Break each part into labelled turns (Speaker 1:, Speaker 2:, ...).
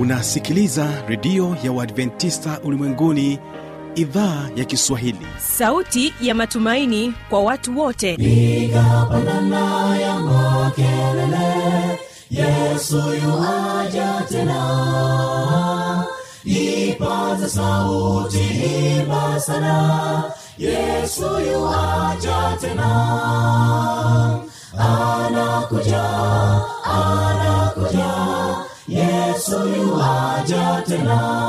Speaker 1: unasikiliza redio ya uadventista ulimwenguni idhaa ya kiswahili
Speaker 2: sauti ya matumaini kwa watu wote
Speaker 3: piga pandana ya makelele yesu yuaja tena ipaza sauti imba sana yesu yuaja tena anakuja anakuja yesu yuaja tena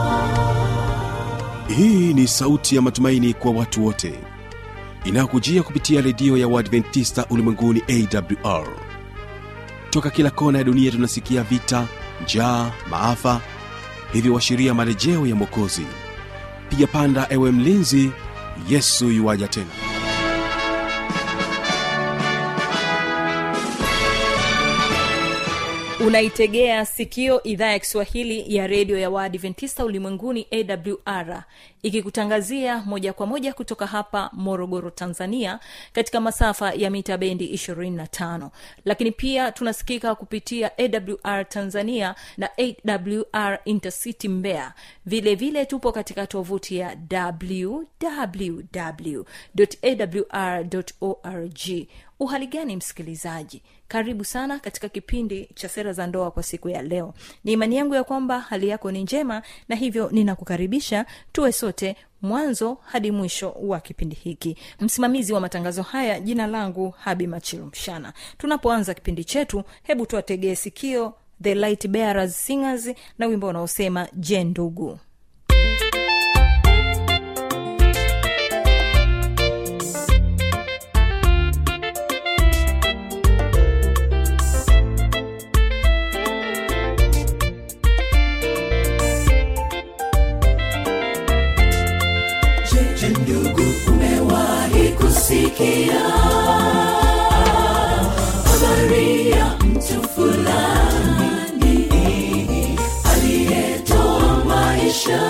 Speaker 1: hii ni sauti ya matumaini kwa watu wote inayokujia kupitia redio ya uadventista ulimwenguni awr toka kila kona ya dunia tunasikia vita njaa maafa hivyo washiria marejeo ya mwokozi piga panda ewe mlinzi yesu yuwaja tena
Speaker 2: unaitegea sikio idhaa ya kiswahili ya redio ya waadventista ulimwenguni awr ikikutangazia moja kwa moja kutoka hapa morogoro tanzania katika masafa ya mita bendi 25 lakini pia tunasikika kupitia awr tanzania na awr intercity mbea vile vile tupo katika tovuti ya www.awr.org uhali gani msikilizaji karibu sana katika kipindi cha sera za ndoa kwa siku ya leo ni imani yangu ya kwamba hali yako ni njema na hivyo ninakukaribisha tuwe sote mwanzo hadi mwisho wa kipindi hiki msimamizi wa matangazo haya jina langu habi machilu mshana tunapoanza kipindi chetu hebu tuwategee sikio the light bearers singers na wimbo unaosema je ndugu
Speaker 3: Je, ndugu umewahi kusikia habari ya mtu fulani aliyetoa maisha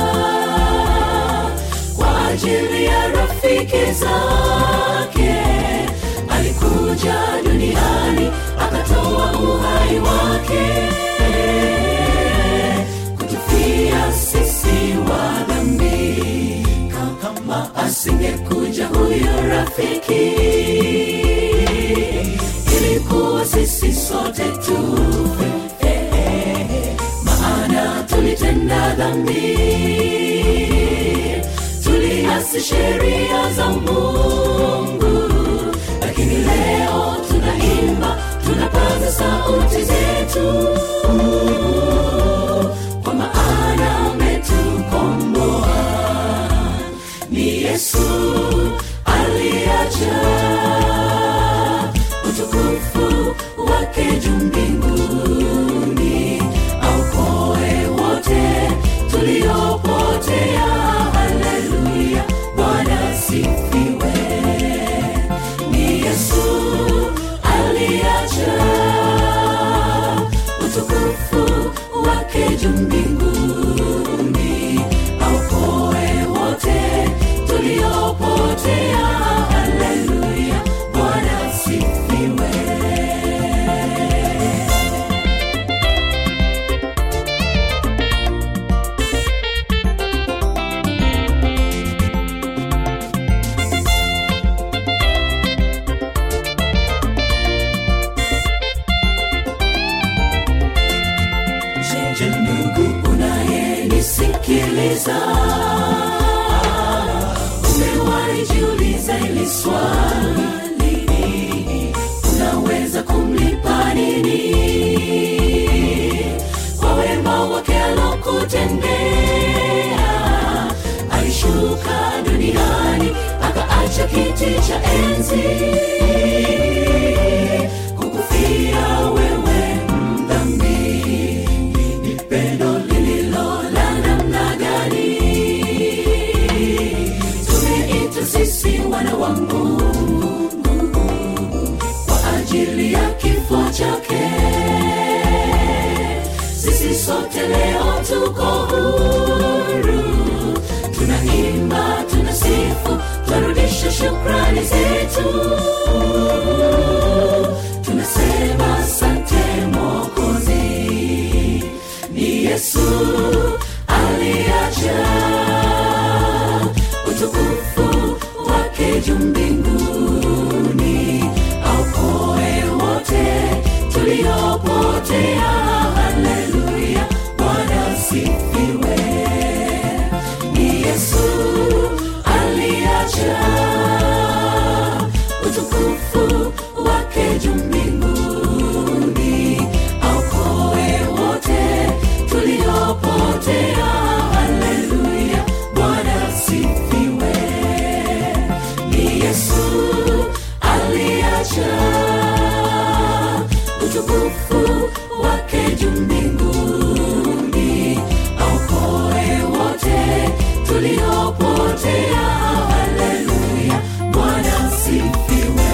Speaker 3: kwa ajili ya rafiki zake alikuja duniani akatoa uhai wake kutufia sisi wa dhambi kama asingekuja huyo rafiki ilikuwa sisi sote tufe eh, eh, maana tulitenda dhambi tuliasi sheria za mungu lakini leo tunaimba tunapaza sauti zetu kwa maana ametukomboa ni yesu aliacha utukufu wake juu mbinguni aukoe wote tuliopotea haleluya bwana sifiwe ni yesu aliacha utukufu wake juu mbinguni aukoe wote tuliopotea haleluya bwana sifiwe Je, ndugu unayenisikiliza umewahi jiuliza ili swali unaweza kumlipa nini kwa wema wake alokutendea alishuka duniani akaacha kiti cha enzi kukufia wewe mdhambi ni pendo lililo la namna gani tumeitwa sisi wana wa mungu kwa ajili ya kifo chake sisi sote leo tuko huru tunaimba tunasifu twarudisha shukrani zetu tunasema sante mokozi mbinguni aokoe wote tuliopotea haleluya bwana sifiwe ni yesu aliacha utukufu wake juu mbinguni aokoe wote tuliopotea haleluya bwana sifiwe ni yesu aliacha utukufu wake juu mbinguni aokoe wote tuliopotea haleluya bwana sifiwe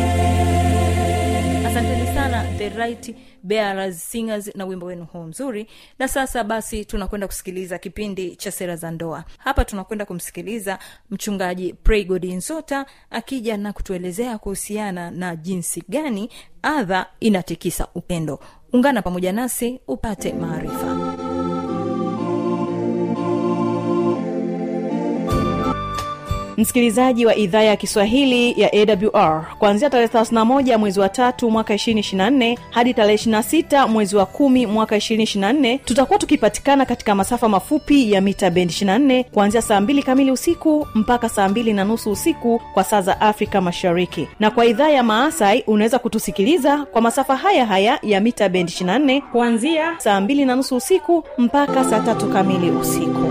Speaker 2: asanteni sana the right bearers singers na wimbo wenu huu mzuri na sasa basi tunakwenda kusikiliza kipindi cha sera za ndoa hapa tunakwenda kumsikiliza mchungaji praygod nzota akija na kutuelezea kuhusiana na jinsi gani adha inatikisa upendo ungana pamoja nasi upate maarifa
Speaker 4: msikilizaji wa idhaa ya kiswahili ya awr kuanzia tarehe 31 mwezi wa tatu mwaka 224 hadi tarehe 26 mwezi wa kumi mwaka 224 tutakuwa tukipatikana katika masafa mafupi ya mita bend 24 kuanzia saa 2 kamili usiku mpaka saa 2 na nusu usiku kwa saa za afrika mashariki na kwa idhaa ya maasai unaweza kutusikiliza kwa masafa haya haya ya mita bend 24 kuanzia saa 2 na nusu usiku mpaka saa tatu kamili usiku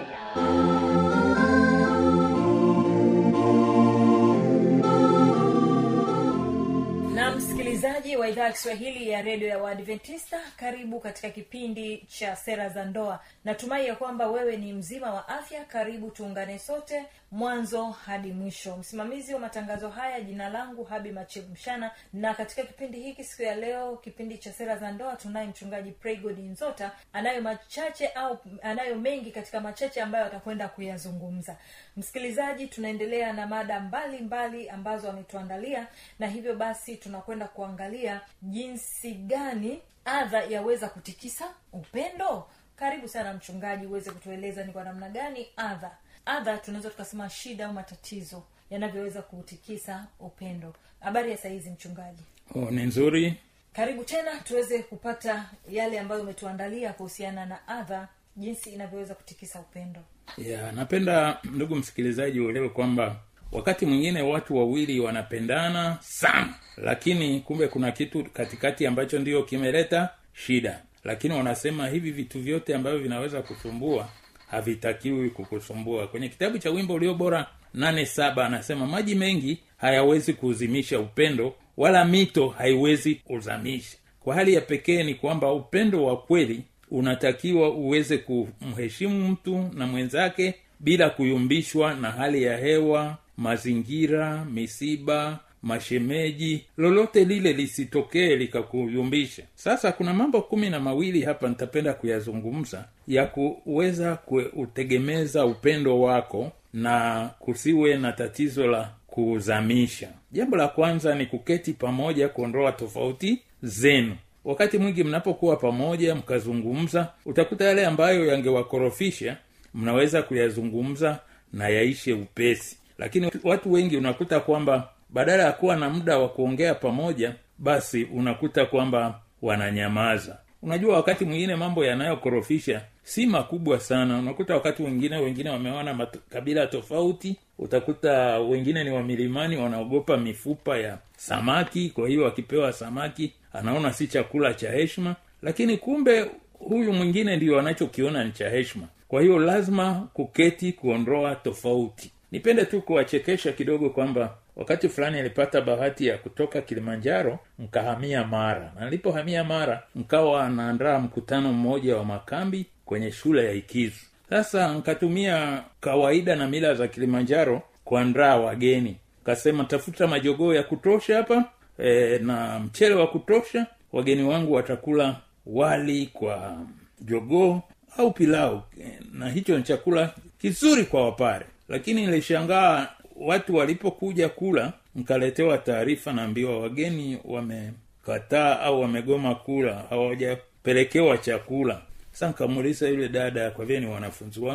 Speaker 2: na msikilizaji wa idhaa ya kiswahili ya redio ya waadventista karibu katika kipindi cha sera za ndoa natumai ya kwamba wewe ni mzima wa afya karibu tuungane sote mwanzo hadi mwisho msimamizi wa matangazo haya jina langu habi machemshana na katika kipindi hiki siku ya leo kipindi cha sera za ndoa tunaye mchungaji praygod nzota anayo machache au anayo mengi katika machache ambayo atakwenda kuyazungumza msikilizaji tunaendelea na mada mbalimbali mbali ambazo ametuandalia na hivyo basi tunakwenda kuangalia jinsi gani adha yaweza kutikisa upendo karibu sana mchungaji uweze kutueleza ni kwa namna gani adha adha tunaweza tukasema shida au matatizo yanavyoweza kutikisa upendo habari ya sahizi mchungaji
Speaker 5: oh, ni nzuri
Speaker 2: karibu tena tuweze kupata yale ambayo umetuandalia kuhusiana na adha jinsi inavyoweza kutikisa upendo
Speaker 5: ya napenda ndugu msikilizaji uelewe kwamba wakati mwingine watu wawili wanapendana sana lakini kumbe kuna kitu katikati ambacho ndio kimeleta shida lakini wanasema hivi vitu vyote ambavyo vinaweza kusumbua havitakiwi kukusumbua kwenye kitabu cha wimbo ulio bora nane saba anasema maji mengi hayawezi kuuzimisha upendo wala mito haiwezi kuzamisha kwa hali ya pekee ni kwamba upendo wa kweli unatakiwa uweze kumheshimu mtu na mwenzake bila kuyumbishwa na hali ya hewa mazingira misiba mashemeji lolote lile lisitokee likakuyumbisha sasa kuna mambo kumi na mawili hapa nitapenda kuyazungumza ya kuweza kuutegemeza upendo wako na kusiwe na tatizo la kuuzamisha jambo la kwanza ni kuketi pamoja kuondoa tofauti zenu wakati mwingi mnapokuwa pamoja mkazungumza utakuta yale ambayo yangewakorofisha mnaweza kuyazungumza na yaishe upesi lakini watu wengi unakuta kwamba badala ya kuwa na muda wa kuongea pamoja basi unakuta kwamba wananyamaza unajua wakati mwingine mambo yanayokorofisha si makubwa sana unakuta wakati mwingine wengine wameona kabila tofauti utakuta wengine ni wamilimani wanaogopa mifupa ya samaki kwa hiyo akipewa samaki anaona si chakula cha heshima lakini kumbe huyu mwingine ndio anachokiona ni cha heshima kwa hiyo lazima kuketi kuondoa tofauti nipende tu kuwachekesha kidogo kwamba wakati fulani alipata bahati ya kutoka kilimanjaro mkahamia mara na nilipohamia mara mkawa anaandaa mkutano mmoja wa makambi kwenye shule ya ikizu sasa nkatumia kawaida na mila za kilimanjaro kuandaa wageni kasema tafuta majogoo ya kutosha hapa e, na mchele wa kutosha wageni wangu watakula wali kwa jogoo au pilau e, na hicho ni chakula kizuri kwa wapare lakini nilishangaa watu walipokuja kula mkaletewa taarifa naambiwa wageni wamekataa au wamegoma kula hawajapelekewa chakula sasa nkamuuliza yule dada kwa vile ni wanafunzi wangu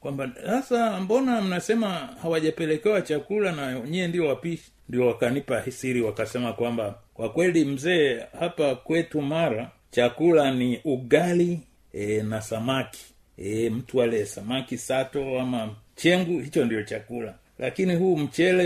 Speaker 5: kwamba sasa mbona mnasema hawajapelekewa chakula na nyie ndio wapishi ndio wakanipa siri wakasema kwamba kwa kweli mzee hapa kwetu mara chakula ni ugali e, na samaki e, mtu ale samaki sato ama chengu hicho ndio chakula lakini huu mchele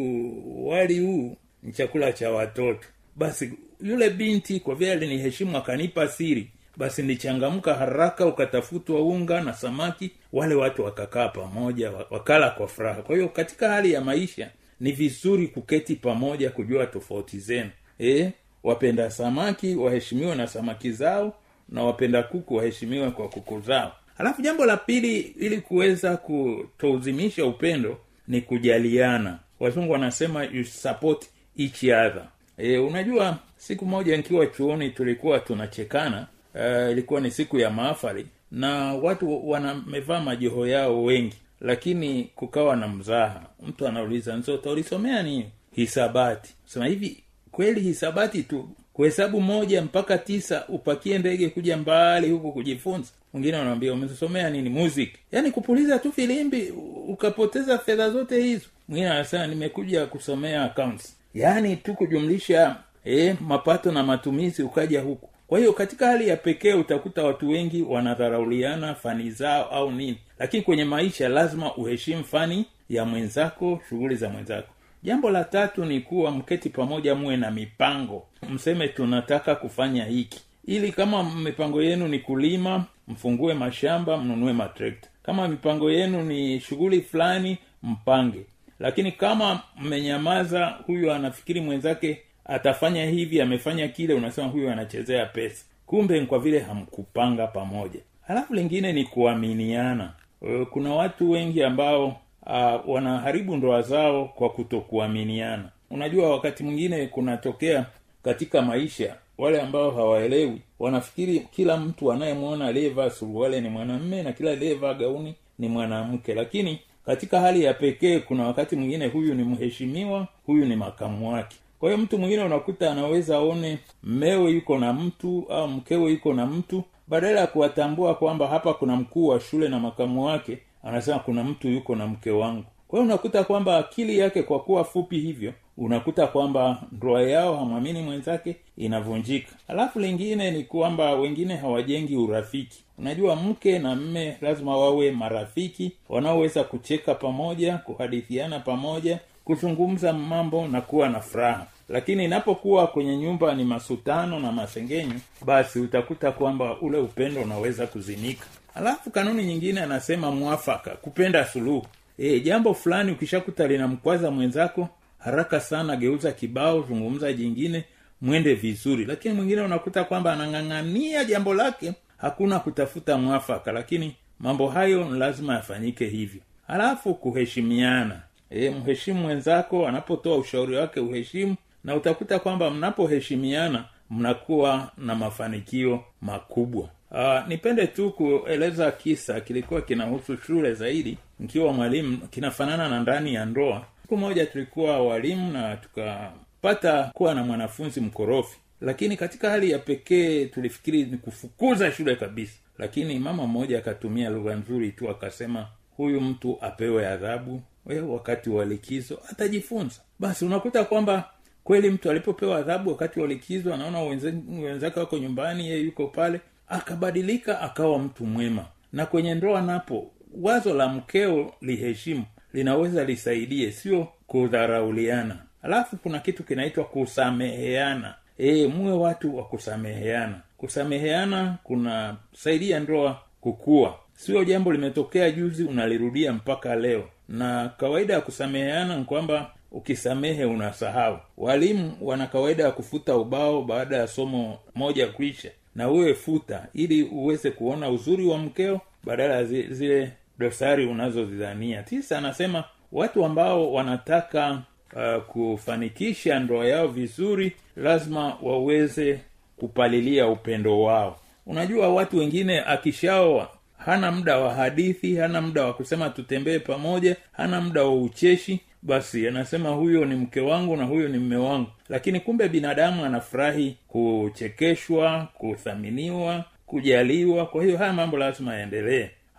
Speaker 5: huu wali huu ni chakula cha watoto basi yule binti kwa vile aliniheshimu akanipa siri basi nilichangamka haraka ukatafutwa unga na samaki wale watu wakakaa pamoja wa- wakala kwa furaha kwa hiyo katika hali ya maisha ni vizuri kuketi pamoja kujua tofauti zenu e, wapenda samaki waheshimiwe na samaki zao na wapenda kuku waheshimiwe kwa kuku zao halafu jambo la pili ili kuweza kutouzimisha upendo ni kujaliana wazungu wanasema you support each other e, unajua siku moja nikiwa chuoni tulikuwa tunachekana uh, ilikuwa ni siku ya maafari na watu wanamevaa majoho yao wengi lakini kukawa na mzaha mtu anauliza nzota ulisomea nini hisabati sema hivi kweli hisabati tu kuhesabu moja mpaka tisa upakie ndege kuja mbali huku kujifunza mwingine wanawambia umesomea nini music yaani kupuliza tu filimbi u- ukapoteza fedha zote hizo mwingine anasema nimekuja kusomea accounts yaani tu kujumlisha eh, mapato na matumizi ukaja huku kwa hiyo katika hali ya pekee utakuta watu wengi wanadharauliana fani zao au nini lakini kwenye maisha lazima uheshimu fani ya mwenzako shughuli za mwenzako jambo la tatu ni kuwa mketi pamoja muwe na mipango mseme tunataka kufanya hiki ili kama mipango yenu ni kulima mfungue mashamba mnunue matrekta kama mipango yenu ni shughuli fulani mpange lakini kama mmenyamaza huyu anafikiri mwenzake atafanya hivi amefanya kile unasema huyu anachezea pesa kumbe ni kwa vile hamkupanga pamoja halafu lingine ni kuaminiana Eh, kuna watu wengi ambao uh, wanaharibu ndoa zao kwa kutokuaminiana unajua wakati mwingine kunatokea katika maisha wale ambao hawaelewi wanafikiri kila mtu anayemwona aliyevaa suruale ni mwanamme na kila aliyevaa gauni ni mwanamke lakini katika hali ya pekee kuna wakati mwingine huyu ni mheshimiwa huyu ni makamu wake kwa hiyo mtu mwingine unakuta anaweza aone mmewe yuko na mtu au mkewe yuko na mtu badala ya kuwatambua kwamba hapa kuna mkuu wa shule na makamu wake anasema kuna mtu yuko na mke wangu kwa hiyo unakuta kwamba akili yake kwa kuwa fupi hivyo unakuta kwamba ndoa yao hamwamini mwenzake inavunjika alafu lingine ni kwamba wengine hawajengi urafiki unajua mke na mme lazima wawe marafiki wanaoweza kucheka pamoja kuhadithiana pamoja kuzungumza mambo na kuwa na furaha lakini inapokuwa kwenye nyumba ni masutano na masengenyo basi utakuta kwamba ule upendo unaweza kuzimika alafu kanuni nyingine anasema mwafaka kupenda suluhu e, jambo fulani ukishakuta linamkwaza mwenzako haraka sana geuza kibao zungumza jingine mwende vizuri lakini mwingine unakuta kwamba anang'ang'ania jambo lake hakuna kutafuta mwafaka lakini mambo hayo ni lazima yafanyike hivyo halafu kuheshimiana e, mheshimu mwenzako anapotoa ushauri wake uheshimu na utakuta kwamba mnapoheshimiana mnakuwa na mafanikio makubwa Uh, nipende tu kueleza kisa kilikuwa kinahusu shule zaidi nikiwa mwalimu kinafanana na ndani ya ndoa siku moja tulikuwa walimu na tukapata kuwa na mwanafunzi mkorofi lakini katika hali ya pekee tulifikiri ni kufukuza shule kabisa lakini mama mmoja akatumia lugha nzuri tu akasema huyu mtu apewe adhabu we wakati wa likizo atajifunza basi unakuta kwamba kweli mtu alipopewa adhabu wakati wa likizo anaona wenze- wenzake wako nyumbani yeye yuko pale akabadilika akawa mtu mwema na kwenye ndoa napo wazo la mkeo liheshimu linaweza lisaidie sio kudharauliana alafu kuna kitu kinaitwa kusameheana e, muwe watu wa kusameheana kusameheana kunasaidia ndoa kukua sio jambo limetokea juzi unalirudia mpaka leo na kawaida ya kusameheana ni kwamba ukisamehe unasahau walimu wana kawaida ya kufuta ubao baada ya somo moja kuisha na uwe futa ili uweze kuona uzuri wa mkeo badala ya zi- zile dosari unazozidhania tisa anasema watu ambao wanataka uh, kufanikisha ndoa yao vizuri lazima waweze kupalilia upendo wao unajua watu wengine akishaoa hana muda wa hadithi hana muda wa kusema tutembee pamoja hana muda wa ucheshi basi anasema huyo ni mke wangu na huyo ni mme wangu lakini kumbe binadamu anafurahi kuchekeshwa kuthaminiwa kujaliwa kwa hiyo haya mambo lazima yaendelee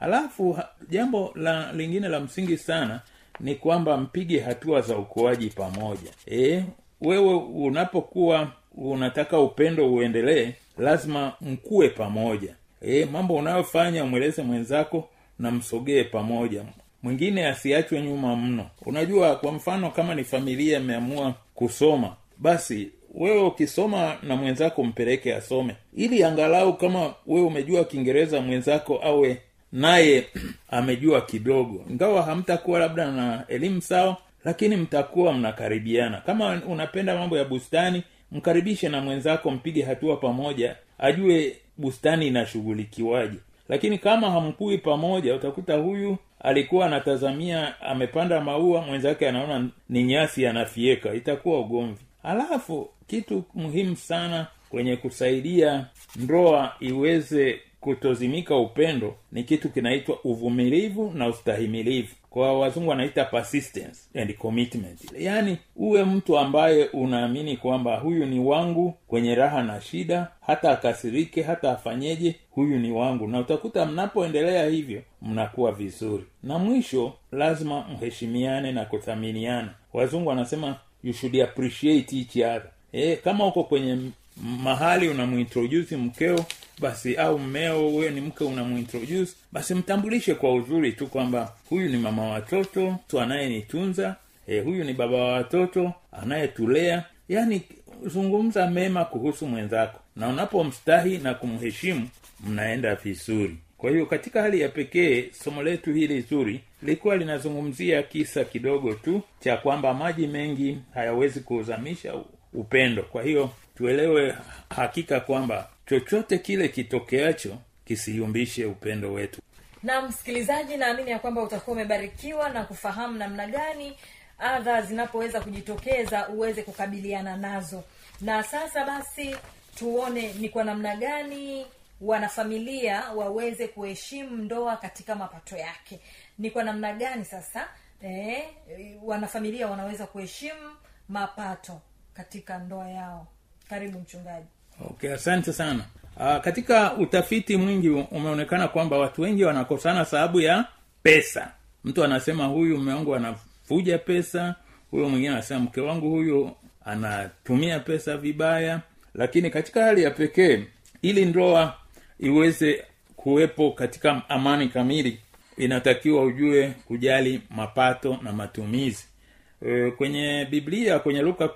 Speaker 5: alafu ha- jambo la lingine la msingi sana ni kwamba mpige hatua za ukuaji pamoja e, wewe unapokuwa unataka upendo uendelee lazima mkue pamoja e, mambo unayofanya umweleze mwenzako na msogee pamoja mwingine asiachwe nyuma mno unajua kwa mfano kama ni familia imeamua kusoma basi wewe ukisoma na mwenzako mpeleke asome ili angalau kama wewe umejua kiingereza mwenzako awe naye amejua kidogo ingawa hamtakuwa labda na elimu sawa lakini mtakuwa mnakaribiana kama unapenda mambo ya bustani mkaribishe na mwenzako mpige hatua pamoja ajue bustani inashughulikiwaje lakini kama hamkui pamoja utakuta huyu alikuwa anatazamia amepanda maua mwenzake anaona ni nyasi anafieka itakuwa ugomvi alafu kitu muhimu sana kwenye kusaidia ndoa iweze kutozimika upendo ni kitu kinaitwa uvumilivu na ustahimilivu kwa wazungu wanaita persistence and commitment yaani uwe mtu ambaye unaamini kwamba huyu ni wangu kwenye raha na shida hata akasirike hata afanyeje huyu ni wangu na utakuta mnapoendelea hivyo mnakuwa vizuri na mwisho lazima mheshimiane na kuthaminiana wazungu wanasema you should appreciate each other e, kama uko kwenye m- mahali unamuintroduce mkeo basi au mmeo wewe ni mke unamuintroduce basi mtambulishe kwa uzuri tu kwamba huyu ni mama wa watoto tu anayenitunza e, huyu ni baba wa watoto anayetulea yaani zungumza mema kuhusu mwenzako na unapomstahi na kumheshimu mnaenda vizuri kwa hiyo katika hali ya pekee somo letu hili zuri lilikuwa linazungumzia kisa kidogo tu cha kwamba maji mengi hayawezi kuuzamisha u- upendo kwa hiyo tuelewe hakika kwamba chochote kile kitokeacho kisiyumbishe upendo wetu
Speaker 2: na msikilizaji naamini ya kwamba utakuwa umebarikiwa na kufahamu namna gani adha zinapoweza kujitokeza uweze kukabiliana nazo na sasa basi tuone ni kwa namna gani wanafamilia waweze kuheshimu ndoa katika mapato yake ni kwa namna gani sasa eh, wanafamilia wanaweza kuheshimu mapato katika ndoa yao karibu mchungaji
Speaker 5: okay asante sana Aa, katika utafiti mwingi umeonekana kwamba watu wengi wanakosana sababu ya pesa mtu anasema huyu mume wangu anafuja pesa huyo mwingine anasema mke wangu huyu anatumia pesa vibaya lakini katika hali ya pekee ili ndoa iweze kuwepo katika amani kamili inatakiwa ujue kujali mapato na matumizi e, kwenye biblia kwenye luka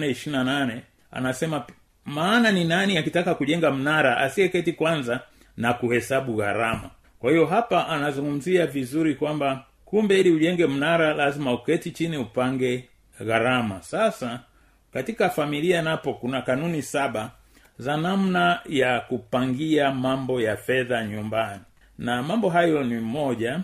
Speaker 5: nane anasema maana ni nani akitaka kujenga mnara asiyeketi kwanza na kuhesabu gharama kwa hiyo hapa anazungumzia vizuri kwamba kumbe ili ujenge mnara lazima uketi chini upange gharama sasa katika familia napo kuna kanuni saba za namna ya kupangia mambo ya fedha nyumbani na mambo hayo ni moja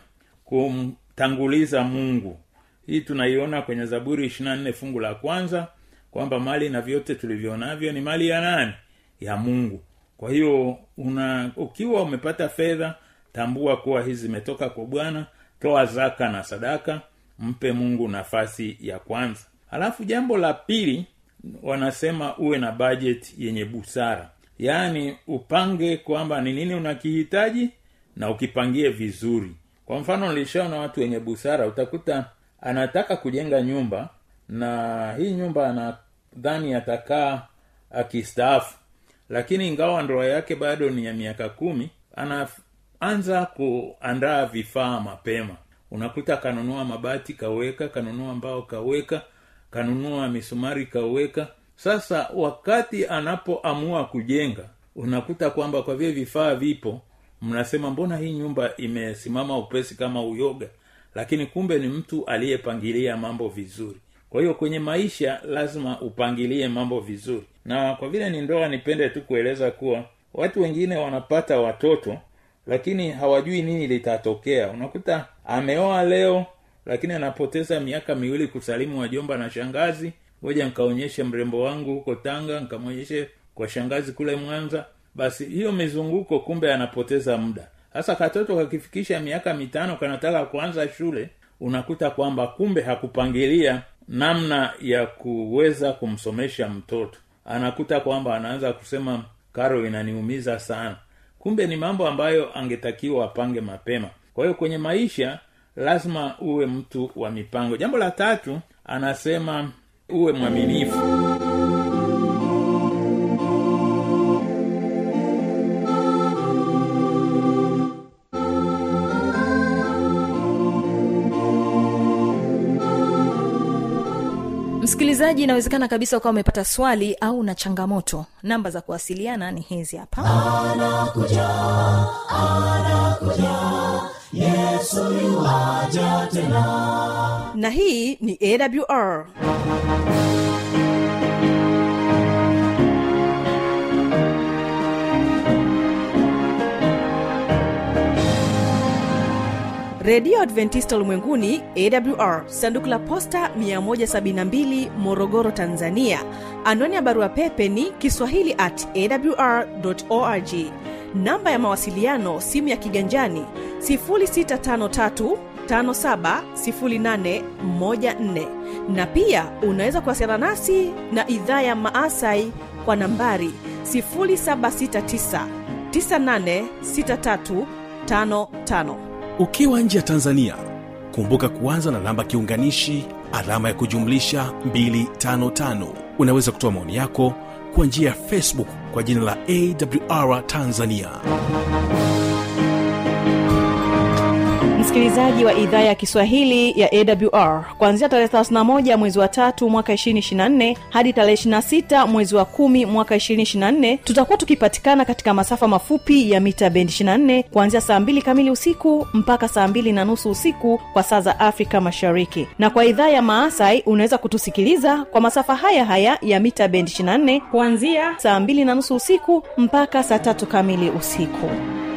Speaker 5: kumtanguliza mungu hii tunaiona kwenye zaburi 24 fungu la kwanza kwamba mali na vyote tulivyonavyo ni mali ya nani ya mungu kwa hiyo una ukiwa umepata fedha tambua kuwa hizi zimetoka kwa bwana toa zaka na sadaka mpe mungu nafasi ya kwanza alafu jambo la pili wanasema uwe na budget yenye busara yaani upange kwamba ni nini unakihitaji na ukipangie vizuri kwa mfano nilishaona watu wenye busara utakuta anataka kujenga nyumba na hii nyumba anadhani atakaa akistaafu lakini ingawa ndoa yake bado ni ya miaka kumi anaanza kuandaa vifaa mapema unakuta kanunua mabati kaweka kanunua mbao kaweka kanunua misumari kaweka sasa wakati anapoamua kujenga unakuta kwamba kwa vile vifaa vipo mnasema mbona hii nyumba imesimama upesi kama uyoga lakini kumbe ni mtu aliyepangilia mambo vizuri kwa hiyo kwenye maisha lazima upangilie mambo vizuri na kwa vile ni ndoa nipende tu kueleza kuwa watu wengine wanapata watoto lakini hawajui nini litatokea unakuta ameoa leo lakini anapoteza miaka miwili kusalimu wajomba na shangazi ngoja nkaonyeshe mrembo wangu huko tanga nkamwonyeshe kwa shangazi kule mwanza basi hiyo mizunguko kumbe anapoteza muda sasa katoto kakifikisha miaka mitano kanataka kuanza shule unakuta kwamba kumbe hakupangilia namna ya kuweza kumsomesha mtoto anakuta kwamba anaanza kusema karo inaniumiza sana kumbe ni mambo ambayo angetakiwa apange mapema kwa hiyo kwenye maisha lazima uwe mtu wa mipango jambo la tatu anasema uwe mwaminifu
Speaker 2: msikilizaji inawezekana kabisa ukawa umepata swali au na changamoto namba za kuwasiliana ni hizi hapa
Speaker 4: na hii ni awr redio adventista ulimwenguni awr sanduku la posta 172 morogoro tanzania anwani ya barua pepe ni kiswahili at awr org namba ya mawasiliano simu ya kiganjani 653 570814 na pia unaweza kuwasiliana nasi na idhaa ya maasai kwa nambari 769 986355
Speaker 1: ukiwa nje ya tanzania kumbuka kuanza na namba kiunganishi alama ya kujumlisha 255 unaweza kutoa maoni yako kwa njia ya facebook kwa jina la awr tanzania
Speaker 4: msikilizaji wa idhaa ya kiswahili ya awr kuanzia tarehe 31 mwezi wa tatu mwaka 224 hadi tarehe 26 mwezi wa kumi mwaka 224 tutakuwa tukipatikana katika masafa mafupi ya mita bendi 24 kuanzia saa 2 kamili usiku mpaka saa 2 na nusu usiku kwa saa za afrika mashariki na kwa idhaa ya maasai unaweza kutusikiliza kwa masafa haya haya ya mita bendi 24 kuanzia saa 2 na nusu usiku mpaka saa tatu kamili usiku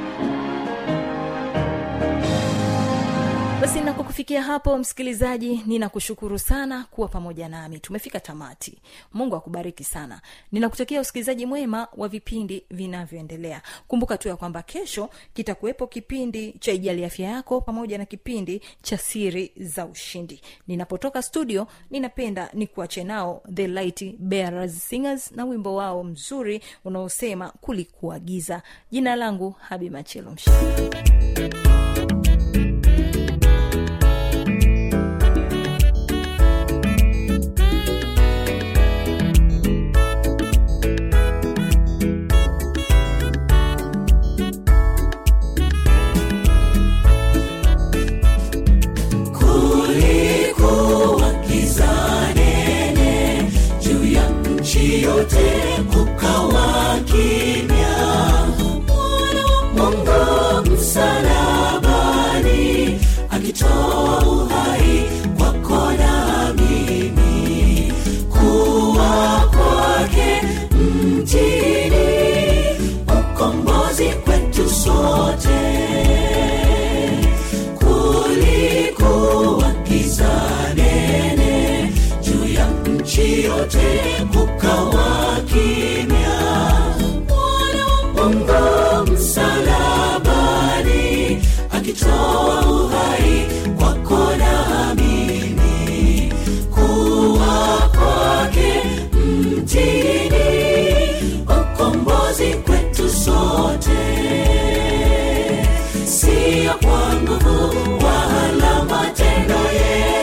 Speaker 2: basi na kwa kufikia hapo msikilizaji ninakushukuru sana kuwa pamoja nami tumefika tamati mungu akubariki sana ninakutakia usikilizaji mwema wa vipindi vinavyoendelea kumbuka tu ya kwamba kesho kitakuwepo kipindi cha ijali afya yako pamoja na kipindi cha siri za ushindi ninapotoka studio ninapenda nikuache nao the light bearers singers na wimbo wao mzuri unaosema kulikuwa giza jina langu habi machelo mshana
Speaker 3: kulikuwa giza nene juu ya nchi yote kukawa kimya mwana wa mungu msalabani akitoa uhai kwako na mimi kuwa kwake mtini ukombozi kwetu sote kulikuwa giza nene juu ya nchi yote kukawa kimya mwana wa mungu msalabani akitoa uhai kwako na mimi kuwa kwake mtini ukombozi kwetu sote siyo kwa nguvu wala matendo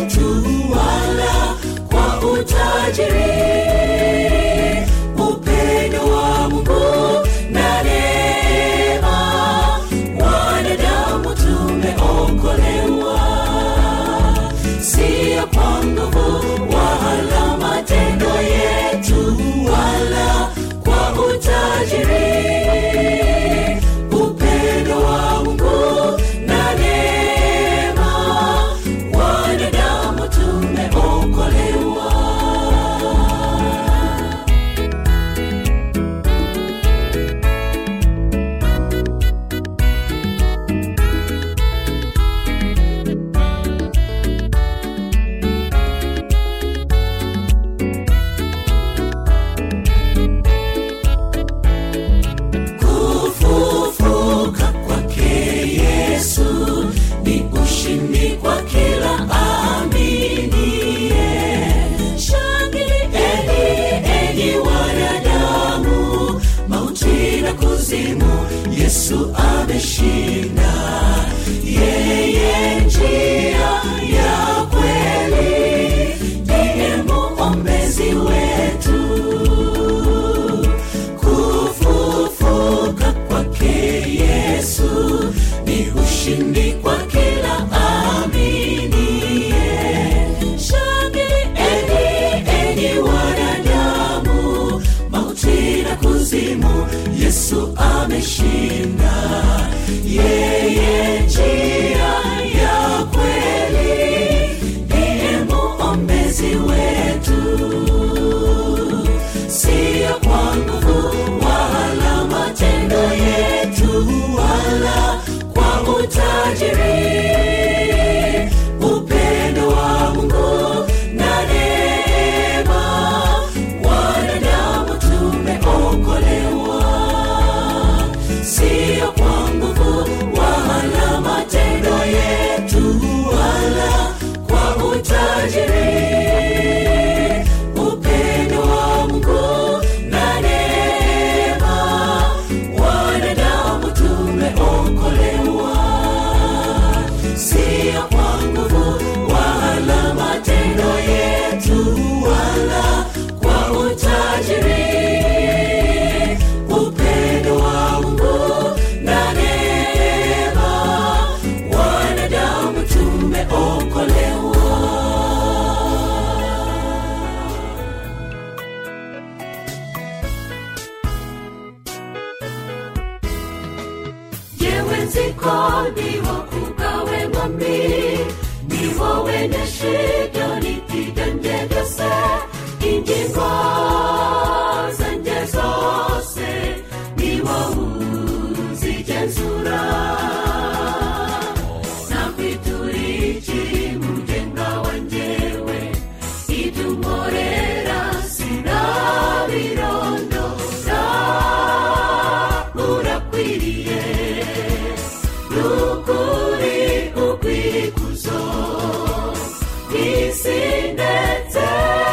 Speaker 3: yetu wala kwa utajiri upendo yesu ameshinda yeye njia ya kweli ndiye muombezi wetu siyo kwa nguvu wala matendo yetu wala kwa utajiri upendo wa mungu na neema wanadamu tumeokolewa siyo kwa nguvu wala matendo yetu wala kwa utajiri upendo wa mungu na neema wanadamu tumeokolewa siyo kwa nguvu wala matendo yetu wala kwa utajiri upendo wa mungu na neema wanadamu tumeokolewa yewe nziko niwo kugawe mwami niwo wenye shida nipiganje byose ingingo zanjye zose niwo uzigenzura nakwituriki mugenga wanjyewe ibyo unkorera sinabirondora urakwiriye nukuri ukwikuzo isi ndetse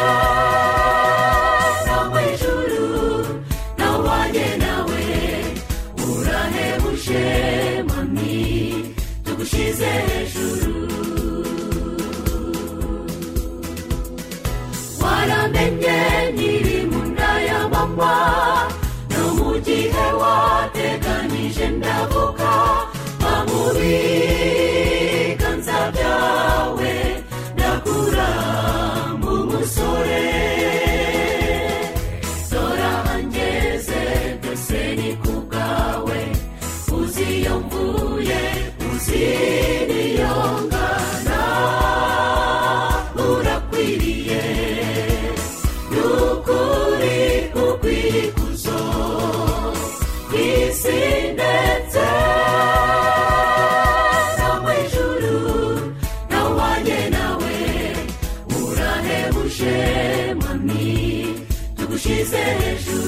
Speaker 3: no mu ijuru nawanye nawe urahebuje mami tugushize hejuru waramenye nyiri mu nda ya mama no mu gihe wateganije ndavuga mu biganza byawe ndakura mu musore dora hangeze byose ni ku bwawe uzi iyo mvuye uzi niyo ngana urakwiriye nukuri ukwikuzo isi ndetse no mu ijuru nawanye nawe urahebuje mami tugushize hejuru